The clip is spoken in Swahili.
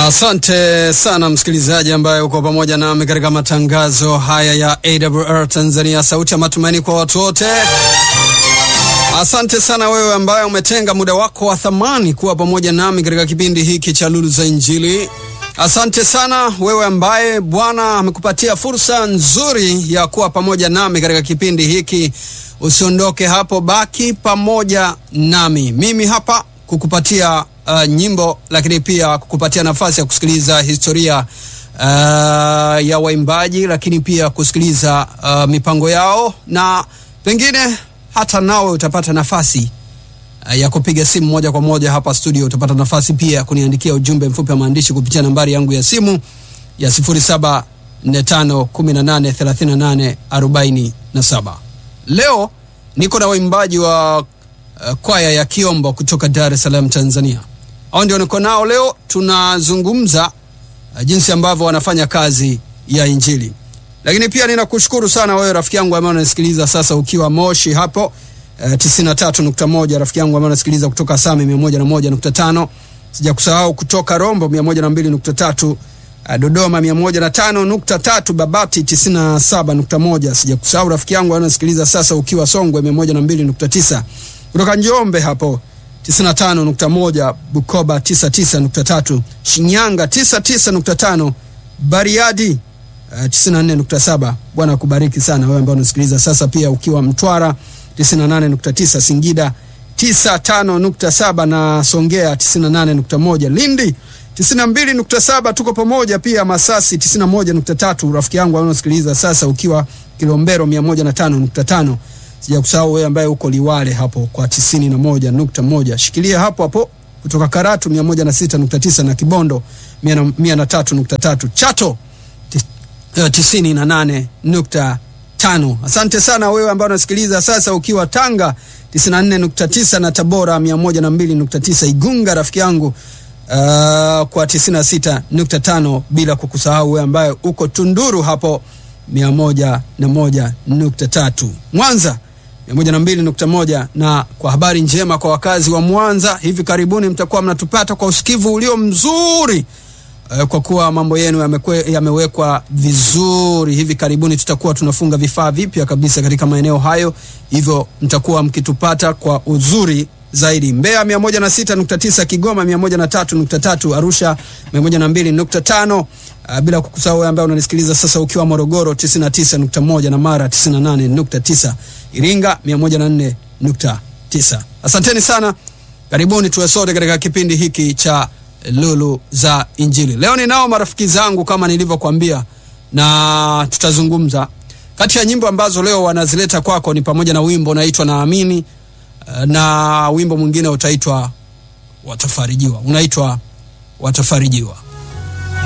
Asante sana msikilizaji ambaye uko pamoja nami katika matangazo haya ya AWR Tanzania, sauti ya matumaini kwa watu wote. Asante sana wewe ambaye umetenga muda wako wa thamani kuwa pamoja nami katika kipindi hiki cha Lulu za Injili. Asante sana wewe ambaye Bwana amekupatia fursa nzuri ya kuwa pamoja nami katika kipindi hiki. Usiondoke hapo, baki pamoja nami. Mimi hapa kukupatia uh, nyimbo lakini pia kukupatia nafasi ya kusikiliza historia uh, ya waimbaji, lakini pia kusikiliza uh, mipango yao na pengine hata nawe utapata nafasi uh, ya kupiga simu moja kwa moja hapa studio. Utapata nafasi pia ya kuniandikia ujumbe mfupi wa maandishi kupitia nambari yangu ya simu ya 0745183847. Leo niko na waimbaji wa uh, kwaya ya Kiombo kutoka Dar es Salaam, Tanzania. Hao ndio niko nao leo, tunazungumza uh, jinsi ambavyo wanafanya kazi ya Injili. Lakini pia ninakushukuru sana wewe rafiki yangu ambaye unasikiliza sasa ukiwa Moshi hapo uh, 93.1, rafiki yangu ambaye unasikiliza kutoka Same 101.5, sijakusahau kutoka Rombo 102.3, uh, Dodoma 105.3, Babati 97.1, sijakusahau rafiki yangu ambaye unasikiliza sasa ukiwa Songwe 102.9, kutoka Njombe hapo 95.1, Bukoba 99.3, Shinyanga 99.5, Bariadi uh, 94.7. Bwana akubariki sana wewe ambao unasikiliza sasa, pia ukiwa Mtwara 98.9, Singida 95.7 na Songea 98.1, Lindi 92.7, tuko pamoja pia Masasi 91.3, rafiki yangu unasikiliza sasa ukiwa Kilombero 105.5. Sijakusahau wewe ambaye uko Liwale hapo kwa 91.1. Shikilia hapo hapo kutoka Karatu 106.9 na Kibondo 103.3. Chato 98.5. Asante sana wewe ambaye unasikiliza sasa ukiwa Tanga 94.9 na Tabora 102.9, Igunga rafiki yangu uh, kwa 96.5, bila kukusahau wewe ambaye uko Tunduru hapo 101.3, Mwanza 102.1. Na kwa habari njema kwa wakazi wa Mwanza, hivi karibuni mtakuwa mnatupata kwa usikivu ulio mzuri uh, kwa kuwa mambo yenu yamewekwa vizuri. Hivi karibuni tutakuwa tunafunga vifaa vipya kabisa katika maeneo hayo, hivyo mtakuwa mkitupata kwa uzuri zaidi. Mbeya 106.9, Kigoma 103.3, Arusha 102.5, uh, bila kukusahau wewe ambaye unanisikiliza sasa ukiwa Morogoro 99.1 na Mara 98.9, Iringa 104.9. Asanteni sana, karibuni tuwe sote katika kipindi hiki cha Lulu za Injili. Leo ninao marafiki zangu kama nilivyokuambia, na tutazungumza. Kati ya nyimbo ambazo leo wanazileta kwako ni pamoja na wimbo unaitwa Naamini na wimbo mwingine utaitwa Watafarijiwa, unaitwa Watafarijiwa.